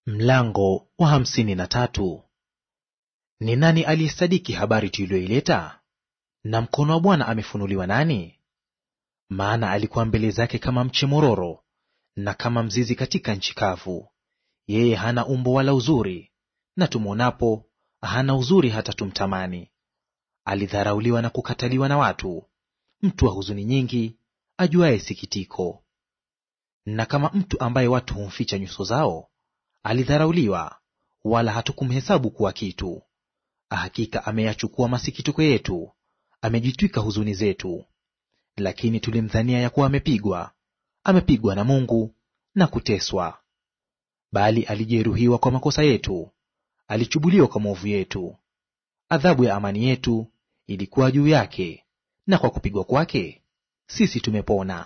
Mlango wa hamsini na tatu. Ni nani aliyesadiki habari tuliyoileta? Na mkono wa Bwana amefunuliwa nani? Maana alikuwa mbele zake kama mche mororo na kama mzizi katika nchi kavu. Yeye hana umbo wala uzuri, na tumwonapo hana uzuri hata tumtamani. Alidharauliwa na kukataliwa na watu, mtu wa huzuni nyingi, ajuaye sikitiko. Na kama mtu ambaye watu humficha nyuso zao alidharauliwa, wala hatukumhesabu kuwa kitu. Hakika ameyachukua masikitiko yetu, amejitwika huzuni zetu. Lakini tulimdhania ya kuwa amepigwa, amepigwa na Mungu na kuteswa. Bali alijeruhiwa kwa makosa yetu, alichubuliwa kwa maovu yetu. Adhabu ya amani yetu ilikuwa juu yake, na kwa kupigwa kwake sisi tumepona.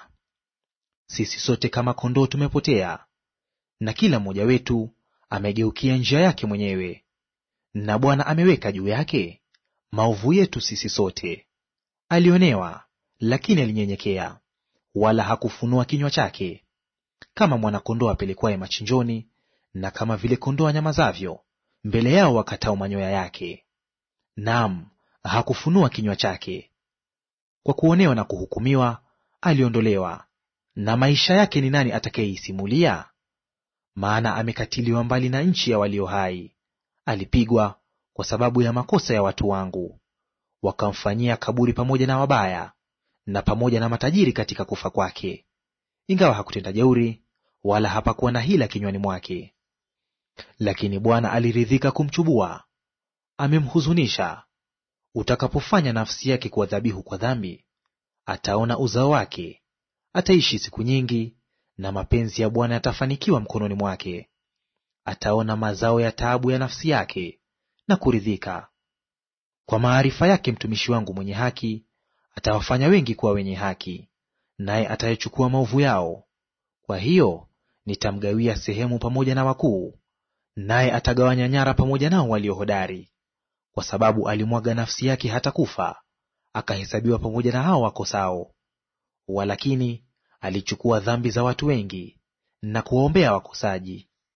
Sisi sote kama kondoo tumepotea na kila mmoja wetu amegeukia njia yake mwenyewe, na Bwana ameweka juu yake maovu yetu sisi sote. Alionewa, lakini alinyenyekea, wala hakufunua kinywa chake. Kama mwana-kondoo apelekwaye machinjoni, na kama vile kondoo anyamazavyo mbele yao wakatao manyoya yake, naam, hakufunua kinywa chake. Kwa kuonewa na kuhukumiwa aliondolewa. Na maisha yake ni nani atakayeisimulia? Maana amekatiliwa mbali na nchi ya walio hai. Alipigwa kwa sababu ya makosa ya watu wangu. Wakamfanyia kaburi pamoja na wabaya, na pamoja na matajiri katika kufa kwake. Ingawa hakutenda jeuri, wala hapakuwa na hila kinywani mwake. Lakini Bwana aliridhika kumchubua, amemhuzunisha. Utakapofanya nafsi yake kuwa dhabihu kwa dhambi, ataona uzao wake, ataishi siku nyingi na mapenzi ya Bwana yatafanikiwa mkononi mwake. Ataona mazao ya taabu ya nafsi yake na kuridhika. Kwa maarifa yake mtumishi wangu mwenye haki atawafanya wengi kuwa wenye haki, naye atayechukua maovu yao. Kwa hiyo nitamgawia sehemu pamoja na wakuu, naye atagawanya nyara pamoja nao walio hodari. Kwa sababu alimwaga nafsi yake hata kufa, akahesabiwa pamoja na hao wakosao. Walakini alichukua dhambi za watu wengi na kuwaombea wakosaji.